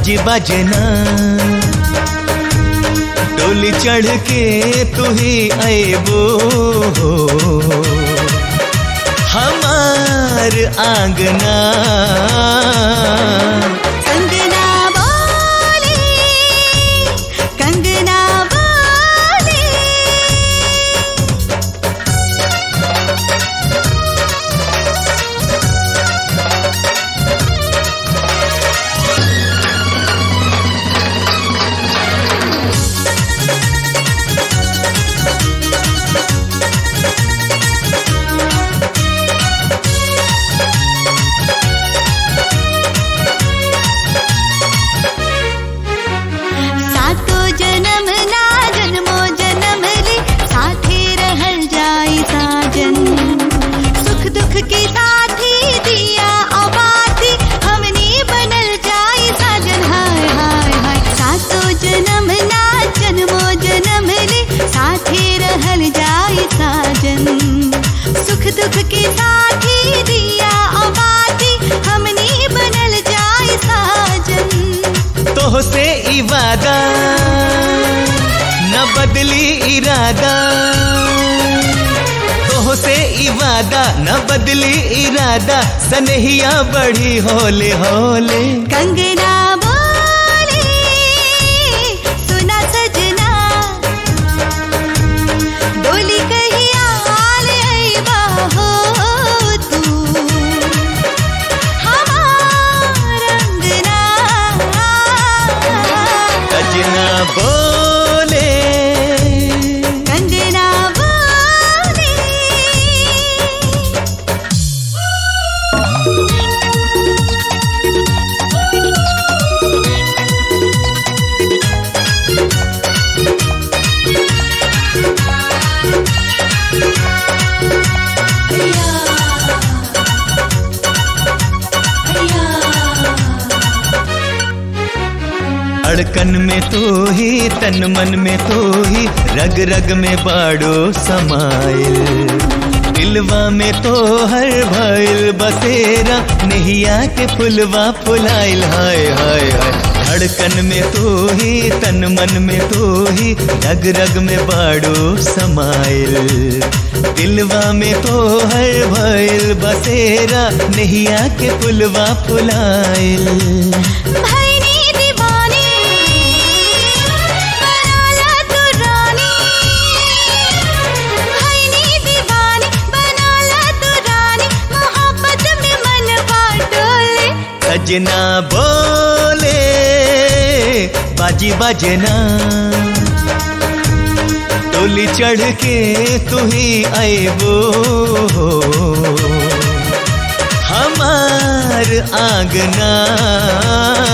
बाजी बजना डोली चढ़ के तू ही अबो हमार आंगना कंगना बोले कंगना बोले सातो जन्म ना जन्मो जन्म ले साथे रहल जाई साजन सुख दुख के साथी दिया आबादी हमनी बनल जाई साजन हाय हाय हाय सातो जन्म ना जन्मो जन्म ले साथे रहल जाई साजन सुख दुख के साथी दिया आबादी हमनी बनल जाई साजन तोह से इवादा न बदली इरादा तोह से इवादा न बदली इरादा सनहिया बढ़ी होले होले कंगना बोले सुना सजना डोली कहिया आल अइबा हो तू हमार अंगना सजना बोले कंगना बोले अड़कन में तो ही तन मन में तो ही रग रग में बाड़ो समाइल दिलवा में तो हर भइल बसेरा नहिया के फुलवा फुलाइल हाय हाय हाय धड़कन में तो ही तन मन में तो ही रग रग में बाड़ो समाइल दिलवा में तो हर भइल बसेरा नहिया के फुलवा फुलाइल भैनी दीवानी बनाला तू रानी भैनी दीवानी बनाला तू रानी मोहब्बत में मन बाटोले सजना बोले बाजी बजना डोली चढ़ के तू ही अबो हमार आंगना